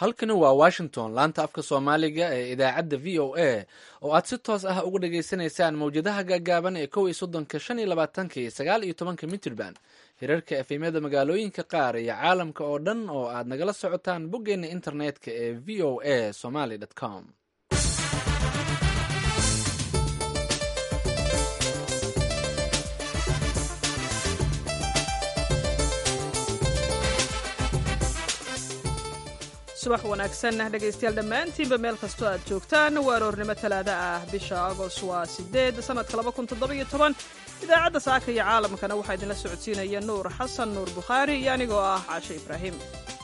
halkani waa washington laanta afka soomaaliga ee idaacadda v o a oo aad si toos ah uga dhagaysanaysaan mawjadaha gaagaaban ee kow iyo soddonka shan iyo labaatanka iyo sagaal iyo tobanka mitrband hirarka efemyada magaalooyinka qaar iyo caalamka oo dhan oo aad nagala socotaan boggeena internetka ee v o a somaly com subax wanaagsan dhegaystayaal dhammaantiinba meel kastoo aad joogtaan waa aroornimo talaada ah bisha agost waa sideed sanadka laba kun toddobiyo toban idaacadda saaka iyo caalamkana waxaa idinla socodsiinaya nuur xasan nuur bukhaari iyo anigoo ah caashe ibraahim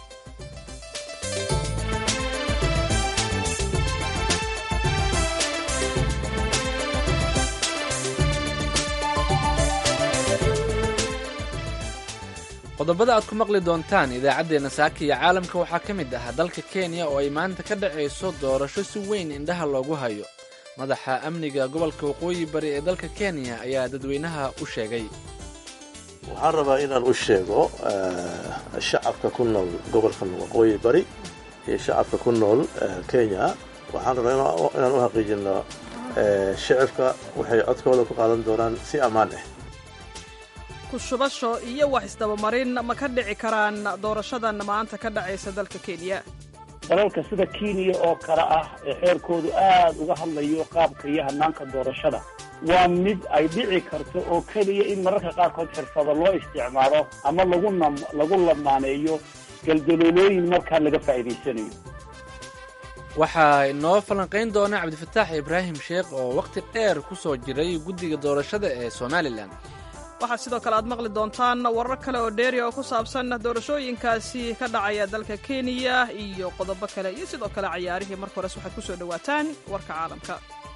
qodobada aad ku maqli doontaan idaacaddeenna saaka iyo caalamka waxaa ka mid ah dalka kenya oo ay maanta ka dhacayso doorasho si weyn indhaha loogu hayo madaxa amniga gobolka waqooyi bari ee dalka kenya ayaa dadweynaha u sheegay waxaan rabaa inaan u sheego shacabka ku nool gobolkan waqooyi bari iyo shacabka ku nool kenya waxaan rabaa inaan u xaqiijino shacabka waxay codkooda ku qaadan doonaan si ammaan ah kushubasho iyo wax isdabamarin ma ka dhici karaan doorashadan maanta ka dhacaysa dalka kenya dalalka sida kenya oo kale ah ee xeerkoodu aad uga hadlayo qaabka iyo hanaanka doorashada waa mid ay dhici karto oo keliya in mararka qaarkood xirfado loo isticmaalo ama lagu nam lagu lamaaneeyo galdaloolooyin markaa laga faa'iidaysanayo waxaa inoo falanqayn doona cabdifataax ibraahim sheekh oo wakhti dheer ku soo jiray guddiga doorashada ee somalilan waxaa sidoo kale aad maqli doontaan warar kale oo dheeri oo ku saabsan doorashooyinkaasi ka dhacaya dalka kenya iyo qodobo kale iyo sidoo kale cayaarihii marka hores waxaad ku soo dhowaataan warka caalamka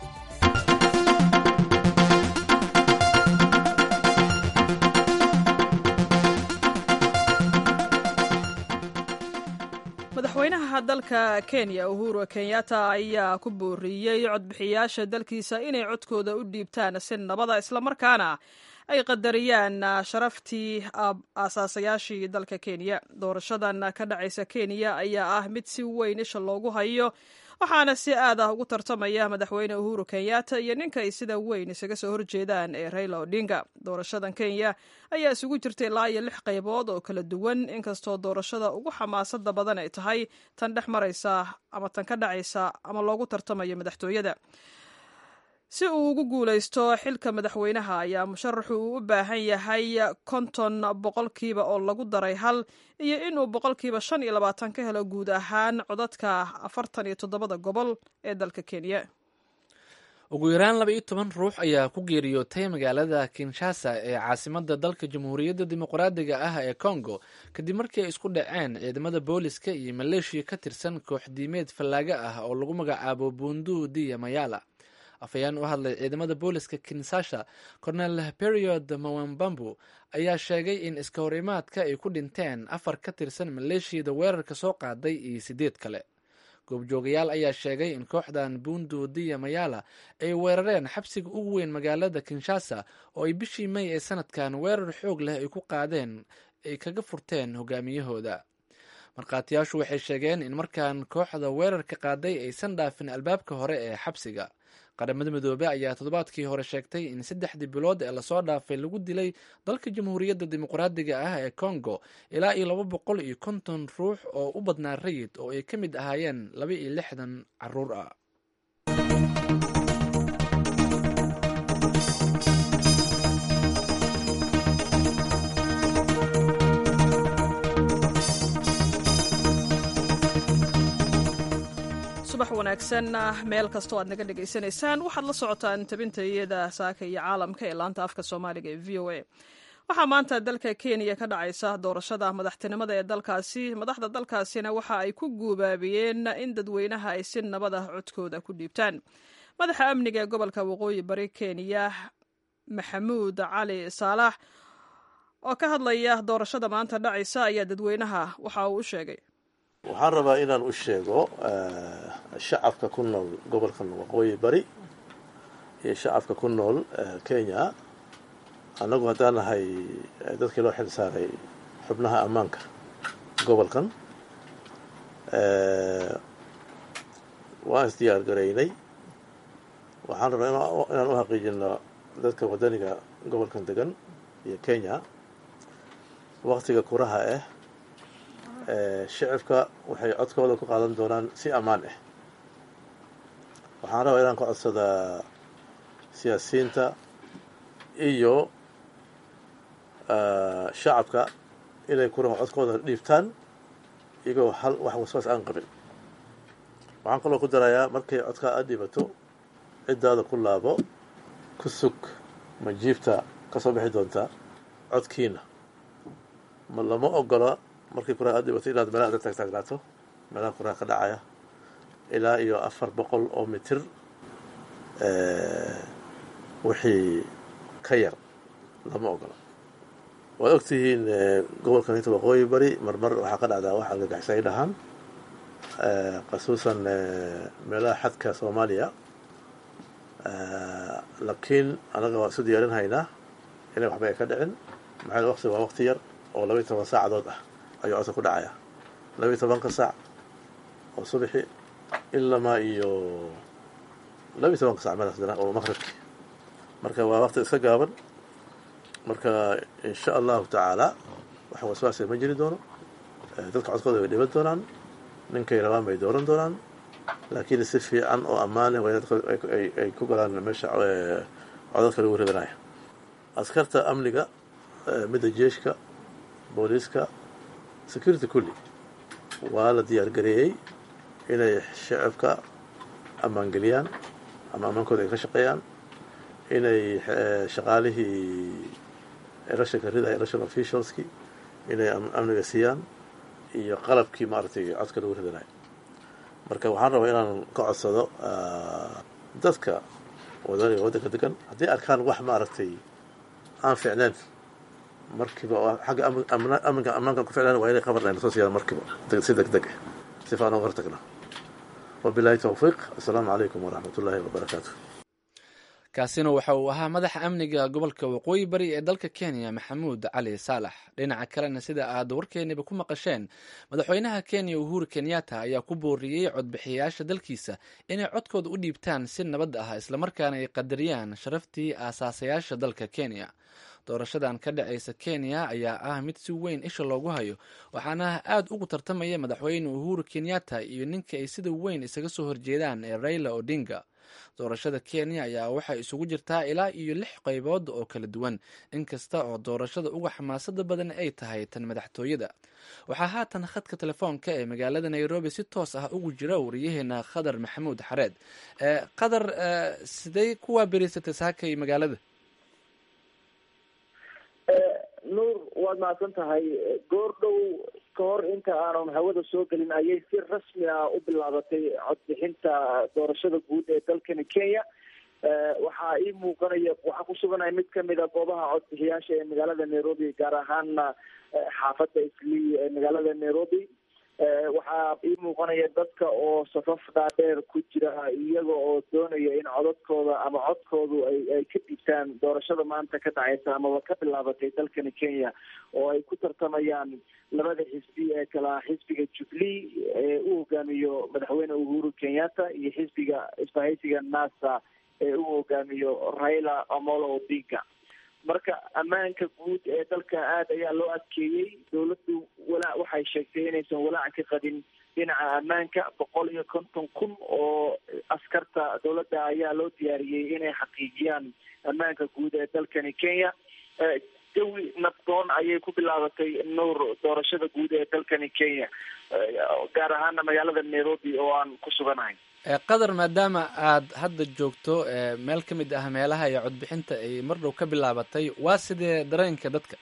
madaxweynaha dalka kenya uhuru kenyatta ayaa ku booriyey codbixiyaasha dalkiisa inay codkooda u dhiibtaan si nabada islamarkaana ay qadariyaan sharaftii aasaasayaashii dalka kenya doorashadan ka dhacaysa kenya ayaa ah mid si weyn isha loogu hayo waxaana si aad ah ugu tartamaya madaxweyne uhuru kenyatta iyo ninka ay sida weyn isaga soo horjeedaan ee raila odinga doorashadan kenya ayaa isugu jirta ilaa iyo lix qaybood oo kala duwan inkastoo doorashada ugu xamaasada badan ay tahay tan dhex maraysa ama tan ka dhacaysa ama loogu tartamayo madaxtooyada si uu ugu guulaysto xilka madaxweynaha ayaa musharaxu uu u baahan yahay konton boqolkiiba oo lagu daray hal iyo inuu boqolkiiba shan iyo labaatan ka helo guud ahaan codadka afartan iyo toddobada gobol ee dalka kenya ugu yaraan laba iyo toban ruux ayaa ku geeriyootay magaalada kinshasa ee caasimada dalka jamhuuriyadda dimuqraadiga ah ee congo kadib markii ay isku dhaceen ciidamada booliska iyo maleeshiya ka tirsan koox diimeed fallaaga ah oo lagu magacaabo bundu diya mayala afhayeen u hadlay ciidamada booliska kinsasha cornel period mawambambu ayaa sheegay in iska hor imaadka ay ku dhinteen afar ka tirsan maleeshiyada weerarka soo qaaday iyo sideed kale goobjoogayaal ayaa sheegay in kooxdan bundu diya mayala ay weerareen xabsiga ugu weyn magaalada kinshasa oo ay bishii may ee sanadkan weerar xoog leh ay ku qaadeen ay kaga furteen hogaamiyahooda markhaatiyaashu waxay sheegeen in markaan kooxda weerarka qaaday aysan dhaafin albaabka hore ee xabsiga qaramada midoobe ayaa toddobaadkii hore sheegtay in saddexdii bilood ee lasoo dhaafay lagu dilay dalka jamhuuriyadda dimuqraadiga ah ee congo ilaa iyo laba boqol iyo konton ruux oo u badnaa rayid oo ay ka mid ahaayeen laba iyo lixdan caruur ah subax wanaagsan meel kastoo aad naga dhegaysanaysaan waxaad la socotaan tabinta iyada saaka iyo caalamka ee laanta afka soomaaliga ee v o a waxaa maanta dalka kenya ka dhacaysa doorashada madaxtinimada ee dalkaasi madaxda dalkaasina waxa ay ku guubaabiyeen in dadweynaha ay si nabad ah codkooda ku dhiibtaan madaxa amniga ee gobolka waqooyi bari kenya maxamuud cali saalax oo ka hadlaya doorashada maanta dhacaysa ayaa dadweynaha waxa uu u sheegay waxaan rabaa inaan u sheego shacabka ku nool gobolkan waqooyi bari iyo shacabka ku nool kenya annagu haddaan nahay dadkii loo xil saaray xubnaha ammaanka gobolkan waan isdiyaar garaynay waxaan rabnaa inaan u xaqiijino dadka wadaniga gobolkan degan iyo kenya waktiga kuraha ah shicibka waxay codkooda ku qaadan doonaan si ammaan ah waxaan rabaa inaan ka codsadaa siyaasiyiinta iyo shacabka inay kuraha codkooda dhiibtaan iyagoo hal wax waswaas aan qabin waxaan kaloo ku darayaa markay codkaa aad dhiibato ciddaada ku laabo ku sug ma jiibta ka soo bixi doontaa codkiina ma lama ogola markay kuraha aad dhiibato inaad meelaha ada taagtaagnaato meelaha kuraha ka dhacaya ilaa iyo afar boqol oo mitir wixii ka yar lama ogola waad ogtihiin gobolkan inta waqooyi bari marmar waxaa ka dhacdaa wax argagaxisay dhahaan khasuusan meelaha xadka soomaaliya laakiin anaga waan isu diyaarin haynaa inay waxba ay ka dhicin maxaa waqti waa waqti yar oo labaiy toban saacadood ah ayuu codka ku dhacaya labaiy tobanka saac oo subaxi ilamaa iyo labaiy tobanka sac meelaas dana oo maqribki marka waa waqti iska gaaban marka insha allahu tacaala wax waswaasa ma jiri doono dadka codkooda way dhiban doonaan ninkay rabaan bay dooran doonaan laakiin si fiican oo ammaan ah ay ku galaan meesha codadka lagu ridanaya askarta amniga midda jeeshka booliiska security kulli waa la diyaar gareeyey inay shacabka ammaangeliyaan ama ammaankooda ay ka shaqeeyaan inay shaqaalihii electionka ridaya election officialski inay amniga siiyaan iyo qalabkii maaragtay codka lagu ridanayo marka waxaan rabaa inaan ka codsado dadka wadaniga waddanka degan haddii arkaan wax maaragtay aan ficneen markiiba xagga amninka ammaankan ku ficnaan waa inay qabar ayna soo siiyaan markiiba si deg deg ah si faan uga hortagna wabilahi towfiiq assalaamu calaykum waraxmat ullaahi wabarakaatu kaasina waxa uu ahaa madaxa amniga gobolka waqooyi bari ee dalka kenya maxamuud cali saalax dhinaca kalena sida aad warkeeniba ku maqasheen madaxweynaha kenya uhuru kenyatta ayaa ku booriyey codbixiyayaasha dalkiisa inay codkooda u dhiibtaan si nabad ah islamarkaana ay qadariyaan sharaftii aasaasayaasha dalka kenya doorashadan ka dhacaysa kenya ayaa ah mid si weyn isha loogu hayo waxaana aad ugu tartamaya madaxweyne uhuru kenyatta iyo ninka ay sida weyn isaga soo horjeedaan ee raila odinga doorashada kenya ayaa waxay isugu jirtaa ilaa iyo lix qaybood oo kala duwan inkasta oo doorashada uga xamaasada badan ay tahay tan madaxtooyada waxaa haatan khadka telefoonka ee magaalada nairobi si toos ah ugu jira wariyaheena khadar maxamuud xareed qadar sidey kuwaa beriysatay saakay magaalada nuur waad mahadsan tahay goor dhow ka hor inta aanan hawada soo gelin ayay si rasmi ah u bilaabatay codbixinta doorashada guud ee dalkani kenya waxaa ii muuqanaya waxaa ku suganaya mid kamid a goobaha codbixiyaasha ee magaalada nairobi gaar ahaana xaafadda islii ee magaalada nairobi waxaa ii muuqanaya dadka oo safaf dhaadheer ku jira iyaga oo doonaya in codadkooda ama codkoodu ay ay ka dhiibtaan doorashada maanta ka dhacaysa amaba ka bilaabatay dalkani kenya oo ay ku tartamayaan labada xisbi ee kala xisbiga jubilee ee u hogaamiyo madaxweyne uhuru kenyatta iyo xisbiga isbahaysiga nasa ee u hogaamiyo raila amolo odinga marka ammaanka guud ee dalka aada ayaa loo adkeeyey dawladdu walaac waxay sheegtay inaysan walaac ka qabin dhinaca ammaanka boqol iyo konton kun oo askarta dawladda ayaa loo diyaariyey inay xaqiijiyaan ammaanka guud ee dalkani kenya jawi nabdoon ayay ku bilaabatay nuur doorashada guud ee dalkani kenya gaar ahaana magaalada nairobi oo aan ku suganahay qadar maadaama aad hadda joogto meel ka mid ah meelaha iyo codbixinta ay mar dhow ka bilaabatay waa sidee dareenka dadka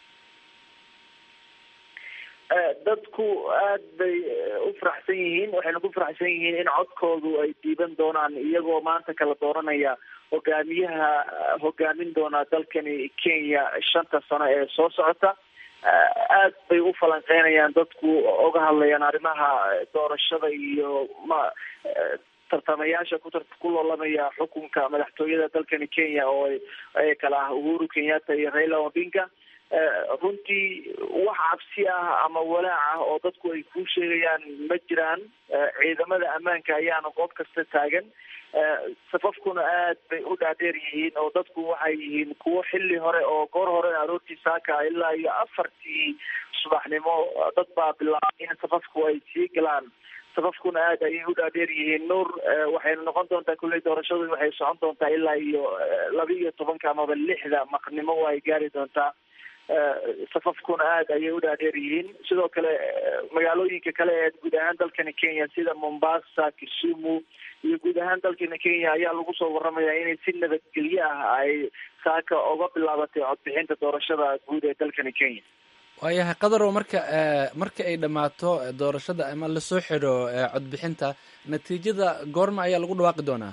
dadku aad bay u faraxsan yihiin waxayna ku faraxsan yihiin in codkoodu ay diiban doonaan iyagoo maanta kala dooranaya hogaamiyaha hogaamin doona dalkani kenya shanta sano ee soo socota aad bay u falanqeynayaan dadku oga hadlayaan arrimaha doorashada iyo ma tartamayaasha ku ku loolamaya xukunka madaxtooyada dalkani kenya oo ay kala ah uhuru kenyatta iyo raila odinga runtii wax cabsi ah ama walaac ah oo dadku ay kuu sheegayaan ma jiraan ciidamada ammaanka ayaana goob kasta taagan safafkuna aad bay u dhaadheer yihiin oo dadku waxay yihiin kuwo xilli hore oo goor hore aroortii saaka ilaa iyo afartii subaxnimo dad baa bilaabay in safafku ay sii galaan safafkuna aad ayay u dhaadheer yihiin nuur waxayna noqon doontaa kulley doorashadu waxay socon doontaa ilaa iyo laba iyo tobanka amaba lixda maqnimo waa ay gaari doontaa safafkuna aad ayay u dhaadheer yihiin sidoo kale magaalooyinka kale ee guud ahaan dalkani kenya sida mombasa kisumu iyo guud ahaan dalkani kenya ayaa lagu soo waramayaa inay si nabadgelyo ah ay saaka oga bilaabatay codbixinta doorashada guud ee dalkani kenya waayahay qadarow marka marka ay dhammaato doorashada ama lasoo xidho codbixinta natiijada goorma ayaa lagu dhawaaqi doonaa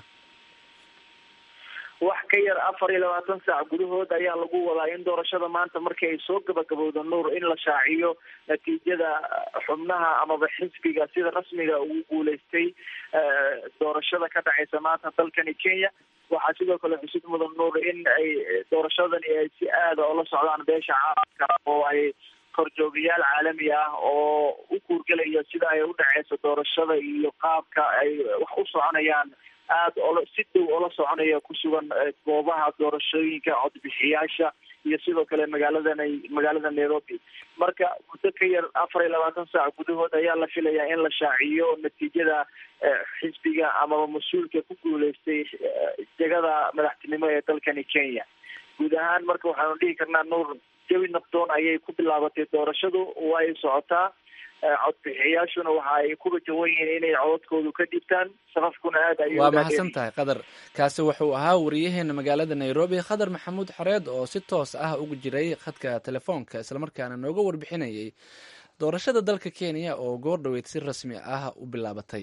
wax ka yar afar iyo labaatan saac gudahood ayaa lagu wadaa in doorashada maanta markii ay soo gabagabowdo nuur in la shaaciyo natiijada xubnaha amaba xisbiga sida rasmiga ugu guuleystay doorashada ka dhacaysa maanta dalkani kenya waxaa sidoo kale xusid mudan nuur in ay doorashadani ay si aada oola socdaan beesha caalamka oo ay korjoogayaal caalami ah oo u kuurgelaya sida ay u dhaceyso doorashada iyo qaabka ay wax u soconayaan aada ola si dhow oola soconaya ku sugan goobaha doorashooyinka codbixiyaasha iyo sidoo kale magaaladan magaalada nairobi marka muddo ka yar afar iyo labaatan saac gudahood ayaa la filayaa in la shaaciyo natiijada xisbiga amaba mas-uulka ku guuleystay jegada madaxtinimo ee dalkani kenya guud ahaan marka waxaanu dhihi karnaa nuur jawi nabdoon ayay ku bilaabatay doorashadu way socotaa codbixiyaashuna waxa ay ku rajawan yihiin inay codadkoodu ka dhibtaan safafkuna aad ay waa mahadsan tahay qadar kaasi wuxuu ahaa wariyaheena magaalada nairobi khadar maxamuud xareed oo si toos ah ugu jiray khadka telefoonka islamarkaana nooga warbixinayay doorashada dalka kenya oo goor dhaweyd si rasmi ah u bilaabatay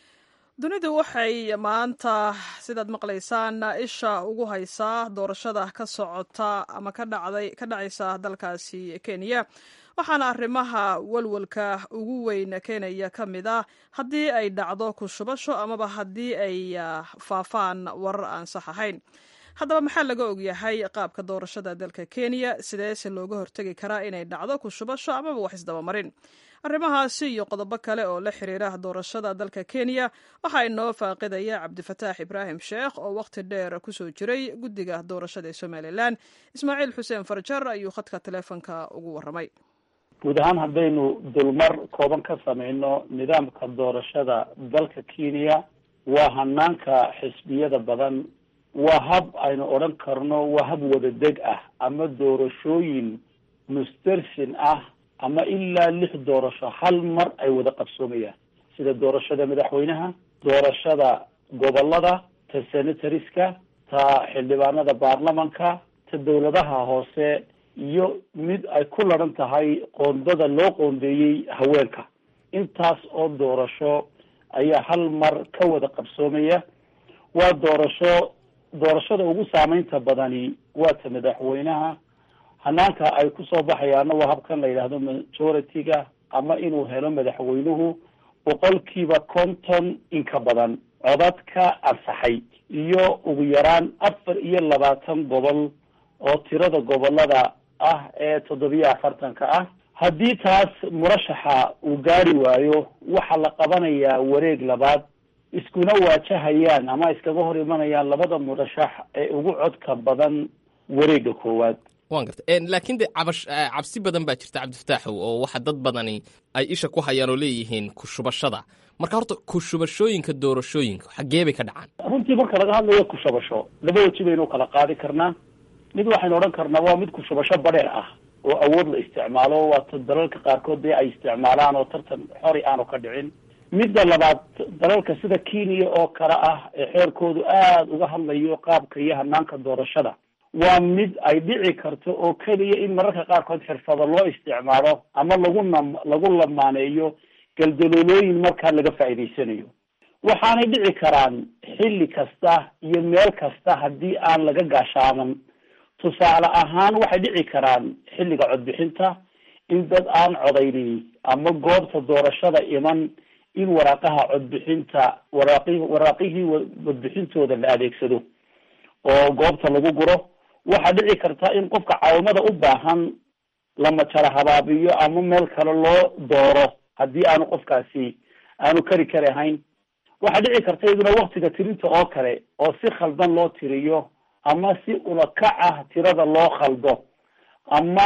dunidu waxay maanta sidaad maqlaysaan isha ugu haysaa doorashada ka socota ama ka dhacday ka dhacaysa dalkaasi kenya waxaana arrimaha walwalka ugu weyn keenaya ka mid ah haddii ay dhacdo kushubasho amaba haddii ay faafaan warar aan sax ahayn haddaba maxaa laga ogyahay qaabka doorashada dalka kenya sideese looga hortegi karaa inay dhacdo kushubasho amaba wax isdabamarin arrimahaasi iyo qodobo kale oo la xiriira doorashada dalka kenya waxaa inoo faaqidaya cabdifataax ibraahim sheekh oo wakhti dheer kusoo jiray guddiga doorashada ee somalilan ismaaciil xuseen farjar ayuu khadka taleefonka ugu waramay guud ahaan haddaynu dulmar kooban ka sameyno nidaamka doorashada dalka kenya waa hanaanka xisbiyada badan waa hab aynu odhan karno waa hab wadadeg ah ama doorashooyin mustarsin ah ama ilaa lix doorasho hal mar ay wada qabsoomayaan sida doorashada madaxweynaha doorashada gobolada ta senatariska ta xildhibaanada baarlamanka ta dawladaha hoose iyo mid ay ku laran tahay qoondada loo qoondeeyey haweenka intaas oo doorasho ayaa hal mar ka wada qabsoomaya waa doorasho doorashada ugu saameynta badani waa ta madaxweynaha hanaanka ay kusoo baxayaana waa habkan la yidhaahdo majority-ga ama inuu helo madaxweynuhu boqolkiiba konton inka badan codadka ansaxay iyo ugu yaraan afar iyo labaatan gobol oo tirada gobolada ah ee toddobiyo afartanka ah haddii taas murashaxa uu gaari waayo waxaa la qabanayaa wareeg labaad iskuna waajahayaan ama iskaga hor imanayaan labada murashax ee ugu codka badan wareega koowaad wan garta laakiin de cabash cabsi badan baa jirta cabdifataaxow oo waxa dad badani ay isha ku hayaan oo leeyihiin kushubashada marka horta kushubashooyinka doorashooyinka xaggee bay ka dhacaan runtii marka laga hadlayo kushubasho laba weji baynu kala qaadi karnaa mid waxaynu odhan karnaa waa mid kushubasho badheer ah oo awood la isticmaalo waata dalalka qaarkood dee ay isticmaalaan oo tartan xori aanu ka dhicin midda labaad dalalka sida kenya oo kale ah ee xeerkoodu aada uga hadlayo qaabka iyo hanaanka doorashada waa mid ay dhici karto oo keliya in mararka qaarkood xirfado loo isticmaalo ama lagu nam lagu lamaaneeyo galdaloolooyin markaa laga faa'iidaysanayo waxaanay dhici karaan xilli kasta iyo meel kasta haddii aan laga gaashaaman tusaale ahaan waxay dhici karaan xilliga codbixinta in dad aan codaynin ama goobta doorashada iman in waraaqaha codbixinta waraaqi waraaqihii codbixintooda la adeegsado oo goobta lagu guro waxaa dhici karta in qofka caawimada u baahan lama jara habaabiyo ama meel kale loo dooro haddii aanu qofkaasi aanu kari kari ahayn waxaa dhici karta iyaduna waktiga tirinta oo kale oo si khaldan loo tiriyo ama si ulakac ah tirada loo khaldo ama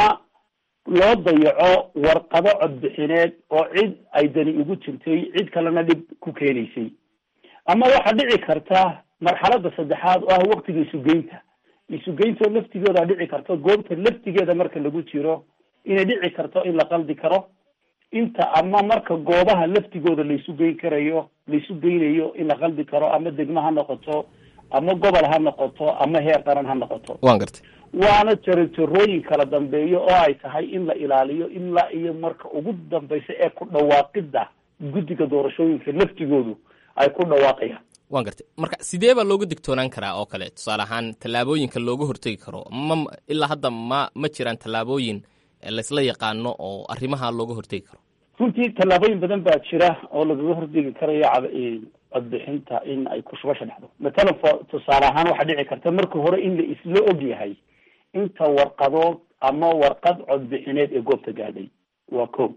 loo dayaco warqado codbixineed oo cid ay dani ugu jirtay cid kalena dhib ku keenaysay ama waxaa dhici karta marxalada saddexaad oo ah waktiga isugeynta isugeynto laftigeeda dhici karto goobta laftigeeda marka lagu jiro inay dhici karto in la qaldi karo inta ama marka goobaha laftigooda laisu geyn karayo laisu geynayo in la qaldi karo ama degmo ha noqoto ama gobol ha noqoto ama heer qaran ha noqoto waan gartay waana jarojarooyin kala dambeeyo oo ay tahay in la ilaaliyo ilaa iyo marka ugu dambeysa ee ku dhawaaqida guddiga doorashooyinka laftigoodu ay ku dhawaaqayaan waan gartay marka sidee baa looga digtoonaan karaa oo kale tusaale ahaan tallaabooyinka looga hortegi karo ma ilaa hadda ma ma jiraan tallaabooyin laysla yaqaano oo arrimaha looga hortegi karo runtii tallaabooyin badan baa jira oo lagaga hortegi karayo cad- codbixinta in ay kushubasha dhacdo matalan fo tusaale ahaan waxaa dhici karta marka hore in la isla og yahay inta warqadood ama warqad codbixineed ee goobta gaadhay waa ko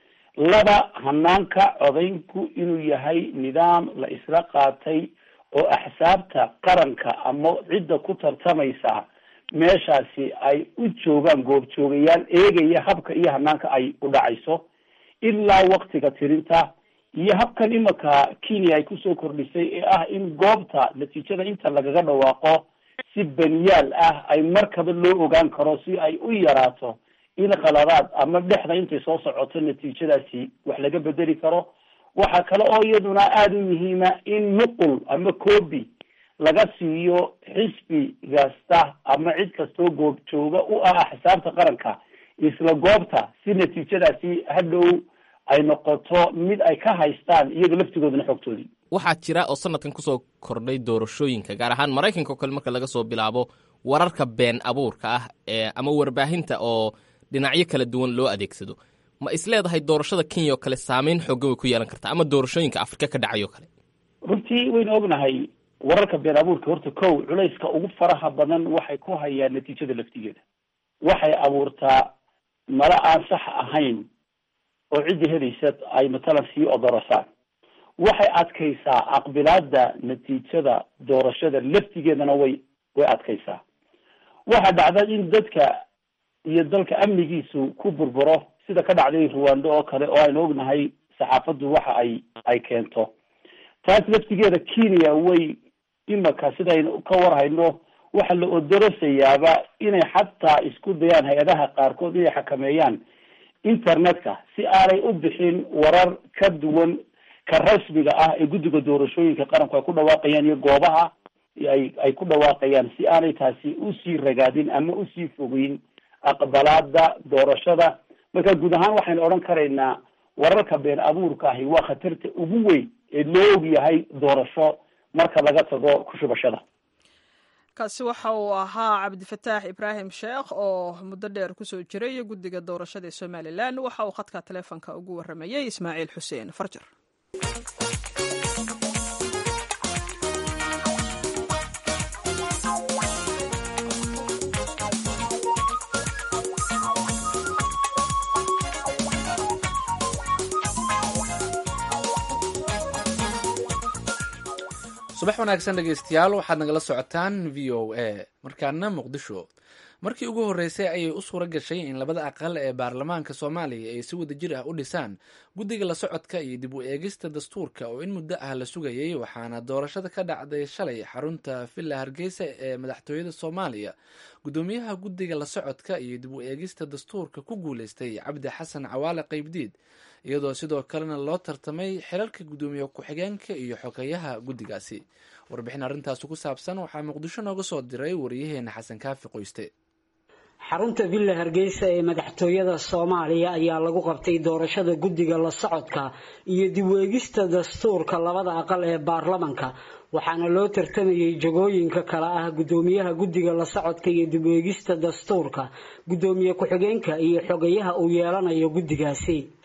laba hanaanka codaynku inuu yahay nidaam la isla qaatay oo axsaabta qaranka ama cidda ku tartamaysa meeshaasi ay u joogaan goobjoogayaal eegaya habka iyo hanaanka ay u dhacayso ilaa waktiga tirinta iyo habkan imika kenya ay kusoo kordhisay ee ah in goobta natiijada inta lagaga dhawaaqo si baniyaal ah ay markaba loo ogaan karo si ay u yaraato in qaladaad ama dhexda intay soo socoto natiijadaasi wax laga bedeli karo waxaa kale oo iyaduna aada u muhiima in nuqul ama copy laga siiyo xisbi kasta ama cid kastoo goob jooga u ah axsaabta qaranka isla goobta si natiijadaasi hadhow ay noqoto mid ay ka haystaan iyaga laftigoodana xogtoodii waxaa jira oo sanadkan kusoo kordhay doorashooyinka gaar ahaan maraykanka oo kale marka laga soo bilaabo wararka been abuurka ah ee ama warbaahinta oo dhinacyo kala duwan loo adeegsado ma isleedahay doorashada kenya oo kale saameyn xoogan way ku yeelan kartaa ama doorashooyinka afrika ka dhacay oo kale runtii waynu ognahay wararka been abuurka horta kow culayska ugu faraha badan waxay ku hayaan natiijada laftigeeda waxay abuurtaa mala aan sax ahayn oo cidda helaysa ay matalan sii odorasaan waxay adkaysaa aqbilaada natiijada doorashada laftigeedana way way adkaysaa waxaa dhacda in dadka iyo dalka amnigiisu ku burburo sida ka dhacday ruwando oo kale oo aynu ognahay saxaafaddu waxa ay ay keento taas laftigeeda kenya way imaka sidaynu ka warhayno waxa la odorosayaaba inay xataa isku dayaan hay-adaha qaarkood inay xakameeyaan internetka si aanay u bixin warar ka duwan ka rasmiga ah ee guddiga doorashooyinka qaranku ay ku dhawaaqayaan iyo goobaha ay ay ku dhawaaqayaan si aanay taasi usii ragaadin ama usii fogeyn aqbalaada doorashada marka guud ahaan waxaynu odhan karaynaa wararka been abuurka ahi waa khatarta ugu weyn ee loo og yahay doorasho marka laga tago kushubashada kaasi waxa uu ahaa cabdifataax ibraahim sheekh oo muddo dheer kusoo jiray guddiga doorashada ee somalilan waxa uu khadka taleefonka ugu waramayey ismaaciil xuseen farjar subax wanaagsan dhegeystayaal waxaad nagala socotaan v o a markaana muqdisho markii ugu horreysay ayay u suura gashay in labada aqal ee baarlamaanka soomaaliya ay si wada jir ah u dhisaan guddiga la socodka iyo dib u eegista dastuurka oo in muddo ah la sugayay waxaana doorashada ka dhacday shalay xarunta villa hargeysa ee madaxtooyada soomaaliya guddoomiyaha guddiga la socodka iyo dib u eegista dastuurka ku guuleystay cabdi xasan cawaale qaybdiid iyadoo sidoo kalena loo tartamay xilalka guddoomiye ku-xigeenka iyo xogeyaha guddigaasi warbixin arrintaasi ku saabsan waxaa muqdisho nooga soo diray wariyaheena xasan kaafi qoyste xarunta villa hargeysa ee madaxtooyada soomaaliya ayaa lagu qabtay doorashada guddiga la socodka iyo dib u eegista dastuurka labada aqal ee baarlamanka waxaana loo tartamayay jagooyinka kale ah guddoomiyaha guddiga la socodka iyo dib u eegista dastuurka guddoomiye ku-xigeenka iyo xogayaha uu yeelanayo guddigaasi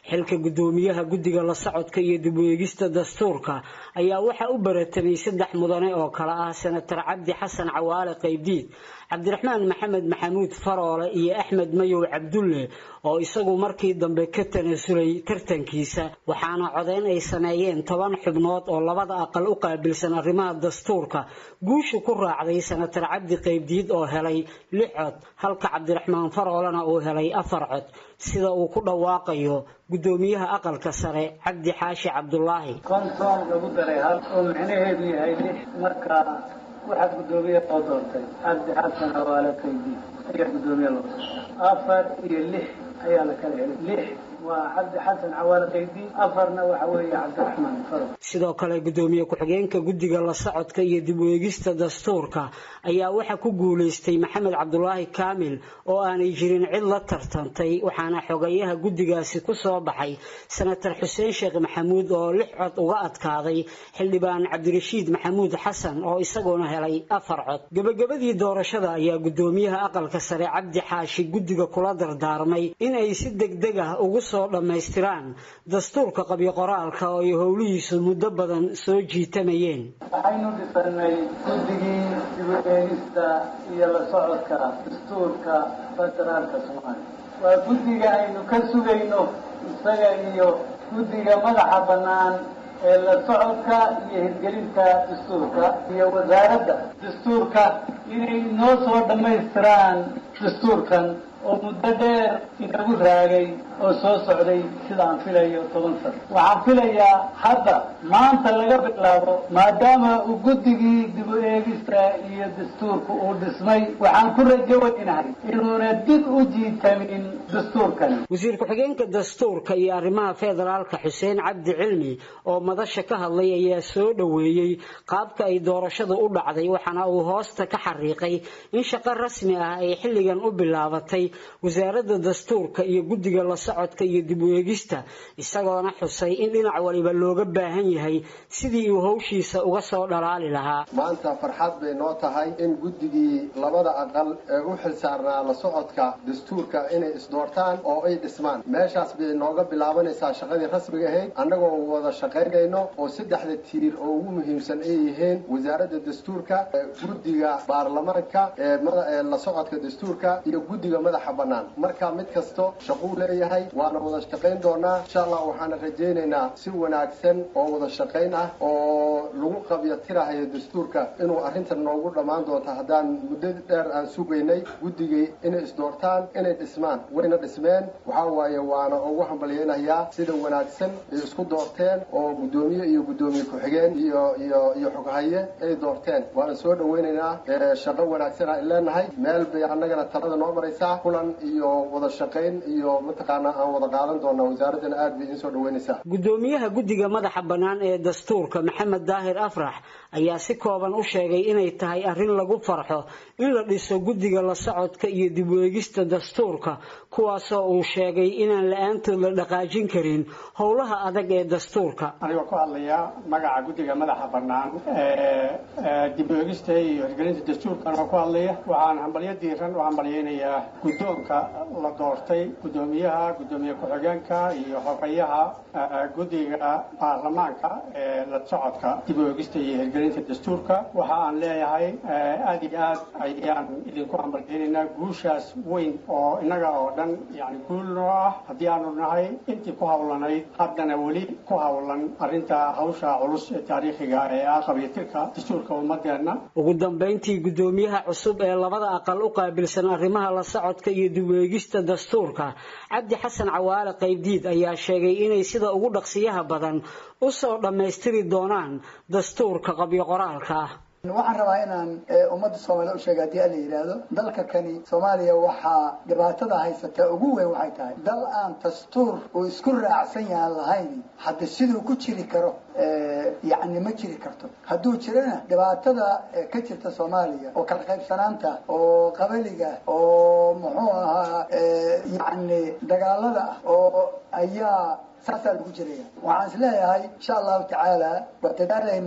xilka guddoomiyaha guddiga la socodka iyo dib u eegista dastuurka ayaa waxaa u baratamay saddex mudane oo kale ah senatar cabdi xasan cawaale qaybdiid cabdiraxmaan maxamed maxamuud faroole iyo axmed mayow cabdulle oo isagu markii dambe ka tanasulay tartankiisa waxaana codeyn ay sameeyeen toban xubnood oo labada aqal u qaabilsan arrimaha dastuurka guusha ku raacday senatar cabdi qaybdiid oo helay lix cod halka cabdiraxmaan faroolena uu helay afar cod sida uu ku dhawaaqayo guddoomiyaha aqalka sare cabdi xaashi cabdulaahi konton lagu daray hal oo micnaheedu yahay lix marka waxaad guddoomiye loo doortay cabdi xasan hawaale qaydi ayaa guddoomiye loo doortay afar iyo lix ayaa la kala helay lix waa cabdi xasan cawaale qaydi afarna waxa weeye cabdiraxmaan farow sidoo kale guddoomiye ku-xigeenka guddiga la socodka iyo dib u eegista dastuurka ayaa waxaa ku guulaystay maxamed cabdulaahi kaamil oo aanay jirin cid la tartantay waxaana xogayaha guddigaasi ku soo baxay senatar xuseen sheekh maxamuud oo lix cod uga adkaaday xildhibaan cabdirashiid maxamuud xasan oo isaguna helay afar cod gebagabadii doorashada ayaa guddoomiyaha aqalka sare cabdi xaashi guddiga kula dardaarmay in ay si degdeg ah ugu soo dhammaystiraan dastuurka qabyo qoraalka oo ay howlihiisu muddo badan soo jiitamayeen waxaynu dhisanay guddigii dib u eegista iyo la socodka dastuurka federaalka soomaaliya waa guddiga aynu ka sugayno isaga iyo guddiga madaxa bannaan ee la socodka iyo hirgelinta dastuurka iyo wasaaradda dastuurka inay noo soo dhammaystiraan dastuurkan oo muddo dheer inagu raagay oo soo socday sida aan filayo toban sano waxaan filayaa hadda maanta laga bilaabo maadaama uu guddigii dib u eegista iyo dastuurka uu dhismay waxaan ku rajo weynahay inuuna dib u jiitamin dastuurkani wasiir ku-xigeenka dastuurka iyo arrimaha federaalka xuseen cabdi cilmi oo madasha ka hadlay ayaa soo dhoweeyey qaabka ay doorashadu u dhacday waxaana uu hoosta ka xariiqay in shaqo rasmi ah ay xilligan u bilaabatay wasaaradda dastuurka iyo guddiga la socodka iyo dib u eegista isagoona xusay in dhinac waliba looga baahan yahay sidii uu howshiisa uga soo dhalaali lahaa maanta farxad bay noo tahay in guddigii labada aqal ee u xilsaarnaa la socodka dastuurka inay isdoortaan oo ay dhismaan meeshaas bay nooga bilaabanaysaa shaqadii rasmiga ahayd annagoo wada shaqaynayno oo saddexda tiir oo ugu muhiimsan ay yihiin wasaaradda dastuurka guddiga baarlamaanka ee la socodka dastuurka iyo guddiga madaxa bannaan marka mid kasto shaquu leeyahay waana wada shaqayn doonaa insha allah waxaana rajaynaynaa si wanaagsan oo wada shaqayn ah oo lagu qabyo tirahayo dastuurka inuu arrintan noogu dhammaan doonto haddaan muddo dheer aan sugaynay guddigii inay isdoortaan inay dhismaan wayna dhismeen waxaa waaye waana ugu hambalyaynayaa sida wanaagsan ay isku doorteen oo guddoomiye iyo guddoomiye ku-xigeen iyo iyo iyo xoghaye ay doorteen waana soo dhawaynaynaa shaqo wanaagsan aan leenahay meel bay annagana talada noo maraysaa kulan iyo wada shaqayn iyo mataqaanaa aan wada qaadan doonaa wasaaraddana aad bay idiin soo dhaweynaysaa guddoomiyaha guddiga madaxa bannaan ee dastuurka maxamed daahir afrax ayaa si kooban u sheegay inay tahay arrin lagu farxo in la dhiso guddiga la socodka iyo dib u eegista dastuurka kuwaasoo uu sheegay inaan la-aantood la dhaqaajin karin howlaha adag ee dastuurka anigoo ku hadlaya magaca guddiga madaxa bannaan ee dib u eegista iyo hirgelinta dastuurka anigoo ku hadlaya waxaan hambalyo diiran u hambalyaynayaa guddoonka la doortay guddoomiyaha guddoomiye ku-xigeenka iyo xogayaha guddiga baarlamaanka ee la socodka dib u eegista iyo hirgelinta dastuurka waxa aan leeyahay aada iyo aad ayaan idinku hambalyaynaynaa guushaas weyn oo innaga oo dhan yani guul noo ah haddii aanu nahay intii ku hawlanayd haddana weli ku hawlan arrinta hawsha culus ee taariikhiga ee ah qabyatirka dastuurka ummadeenna ugu dambayntii guddoomiyaha cusub ee labada aqal u qaabilsan arrimaha la socodka iyo dib u eegista dastuurka cabdi xasan cawaale qaybdiid ayaa sheegay inay sida ugu dhaqsiyaha badan u soo dhammaystiri doonaan dastuurka qabyo qoraalka ah waxaan rabaa inaan ummadda soomaaliyed u sheega haddii ala yidhaahdo dalka kani soomaaliya waxaa dhibaatada haysata ugu weyn waxay tahay dal aan dastuur uu isku raacsan yahan lahayn hadda siduu ku jiri karo yacni ma jiri karto hadduu jirana dhibaatada ka jirta soomaaliya oo kala qaybsanaanta oo qabaliga oo muxuu ahaa yacni dagaalada ah oo ayaa saasaa lagu jiraya waxaan is leeyahay insha allahu tacaala waa dadaalaynaa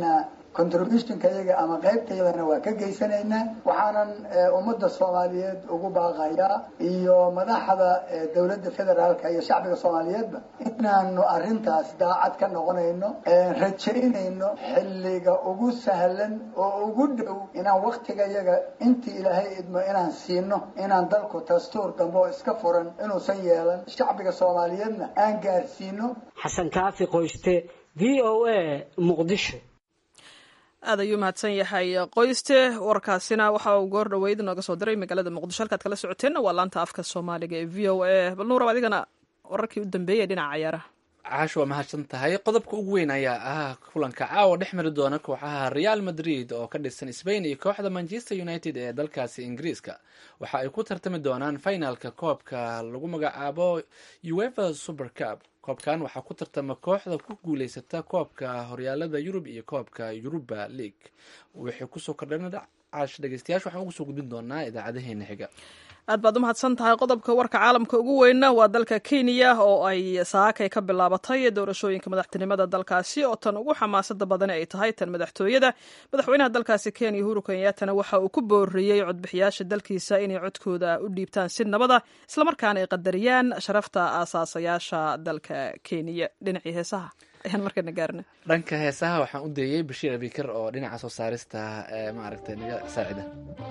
contributionka iyaga ama qaybta iyadana waa ka geysanaynaa waxaanan ummadda soomaaliyeed ugu baaqayaa iyo madaxda dowladda federaalka iyo shacbiga soomaaliyeedba inaanu arrintaas daacad ka noqonayno rajaynayno xilliga ugu sahlan oo ugu dhow inaan waktiga iyaga intii ilaahay idmo inaan siino inaan dalku dastuur dambe oo iska furan inuusan yeelan shacbiga soomaaliyeedna aan gaarsiino xasan kaafi qoyste v o a muqdisho aad ayuu mahadsan yahay qoyste warkaasina waxa uu goor dhaweyd nooga soo diray magaalada muqdisho halkaad kala socoteenna waa laanta afka soomaaliga ee v o a bal nuurab adigana wararkii u dambeeyay dhinaca ciyaaraha caash waa mahadsan tahay qodobka ugu weyn ayaa ah kulanka caawa dhex mari doona kooxaha real madrid oo ka dhisan spain iyo kooxda manchester united ee dalkaasi ingiriiska waxa ay ku tartami doonaan finalka koobka lagu magacaabo uefa super cup koobkan waxaa ku tartama kooxda ku guuleysata koobka horyaalada yurub iyo koobka yuruba league wixii kusoo kordhana caash dhegeystayaasha waxaan ugu soo gudbin doonaa idaacadaheena xiga aad baad u mahadsan tahay qodobka warka caalamka ugu weynna waa dalka kenya oo ay saakay ka bilaabatay doorashooyinka madaxtinimada dalkaasi oo tan ugu xamaasada badan ay tahay tan madaxtooyada madaxweynaha dalkaasi kenya uhuru kenyaatana waxa uu ku booriyey codbixiyaasha dalkiisa inay codkooda u dhiibtaan si nabada islamarkaana ay qadariyaan sharafta aasaasayaasha dalka kenya dhinacii heesaha ayaan markana gaarna dhanka heesaha waxaan u deeyey bashiir abikar oo dhinaca soo saarista maaragtay naga saacida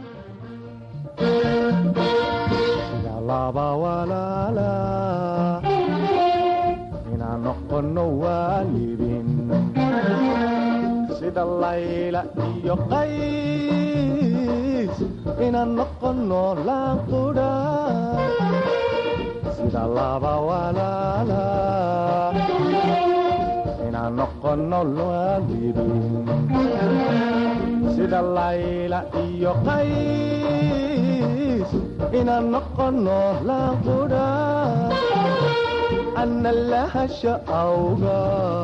laba walaala inaan noqono waalidin sida layla iyo qays inaan noqono laanqudha sida laba walaala inaan noqono waalidin sida layla iyo qays inaan noqono laanqudha ana lahasha awga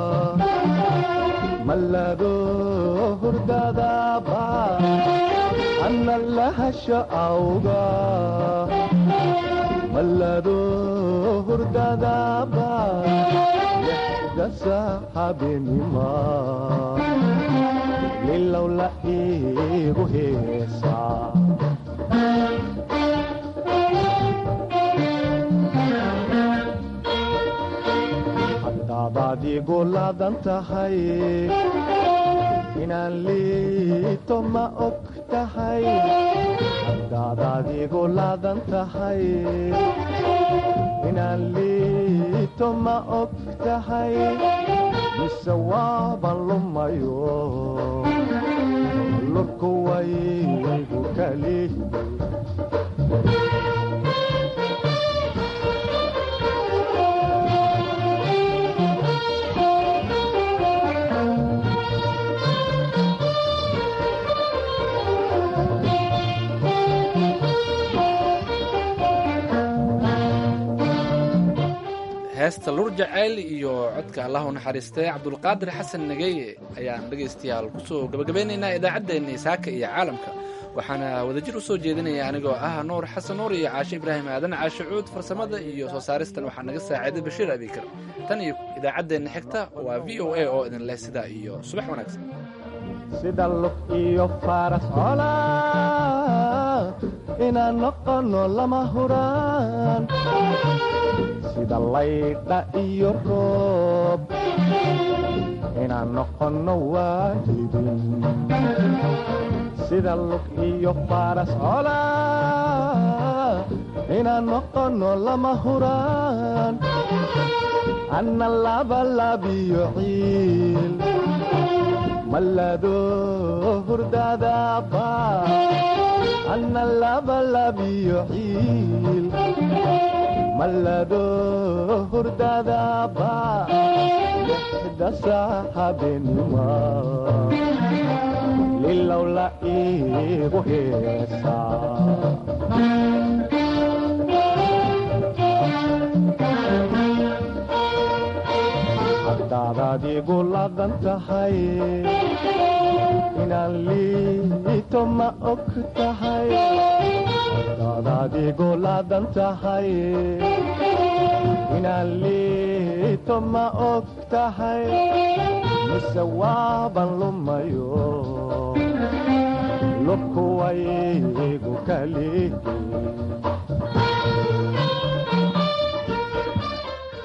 malado hurdadaba ana lahasha awga malado hurdadaba lexdasa habenima lilow la iigu heesaa haddaadaad igu laadan tahay inaan liito ma og tahay haddaadaad igu laadan tahay inaan liito ma og tahay mise waaban lumayo lurku waygu kali heesta lur jaceyl iyo codka allah u naxariistay cabdulqaadir xasan nageye ayaan dhegaystayaal kusoo gabagabeynaynaa idaacaddeenii saaka iyo caalamka waxaana wadajir u soo jeedinaya anigoo ah nuur xasan nuur iyo caashe ibraahim aadan caashe cuud farsamada iyo soo saaristan waxaa naga saaciiday bashiir abikar tan iyo idaacaddeenna xigta waa v o a oo idin leh sidaa iyo subax wanaagsan sida lug iyo faras cola inaan noqono lama huraan sida laydha iyo roob inaan noqono waalidin sida lug iyo faras cola inaan noqono lama huraan anna labalabiyo ciil malado hurdadaba anna labalabiyo ciil malado hurdadaba lixda saaxabenima lilow la iigu heesaa haddaadaad igu ladan tahay inaan liito ma og tahay haddaadaad igu ladan tahay inaan liito shalayto ma og tahay mise waaban lumayo lubku waygu kalihi